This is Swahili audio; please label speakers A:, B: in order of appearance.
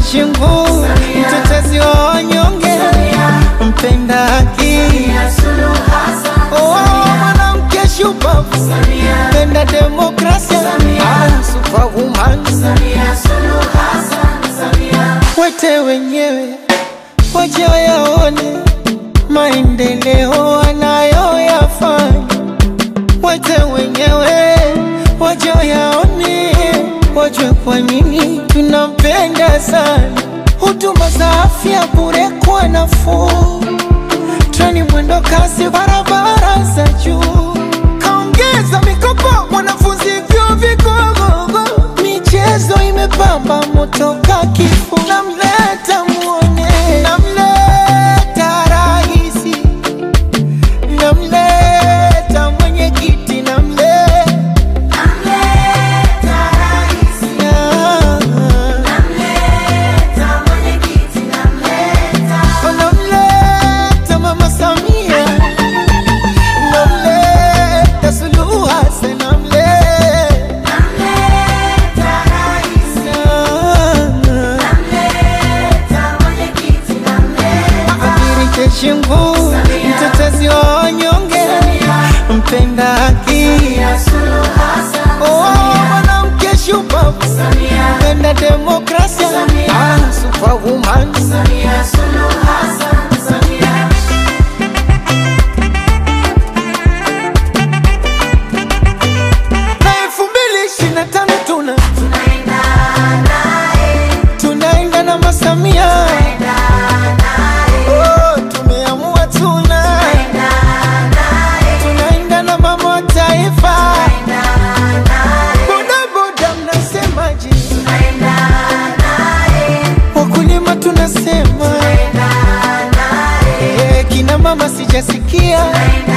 A: Shingu, mtetezi wa wanyonge, mpenda haki, oh, mwanamke shupavu, mpenda demokrasia, ah, superwoman. Wete wenyewe waje wayaone maendeleo anayoyafanya, wete wenyewe waje wayaone, wajue kwa nini tunampenda sana. Huduma za afya bure kwa nafuu, treni mwendo kasi, barabara za juu, kaongeza mikopo wanafunzi vyuo vikuu, michezo imepamba moto ka kifuu, namleta muone, namleta raisi, namleta mwenyekiti, namleta namleta mama Samia, namleta Suluhu Hassan, namleta Amirike Shingu, mtetezi wa wanyonge, mpenda haki, oh, mwanamke shupavu, mpenda demokrasia, ah, superwoman. Na elfu mbili ishirini na tano tuna tunaenda na masamia Oh, tumeamua tuna tunaenda na mama wa taifa bodaboda mnasemaje wakulima tunasema Eh, kina mama sijasikia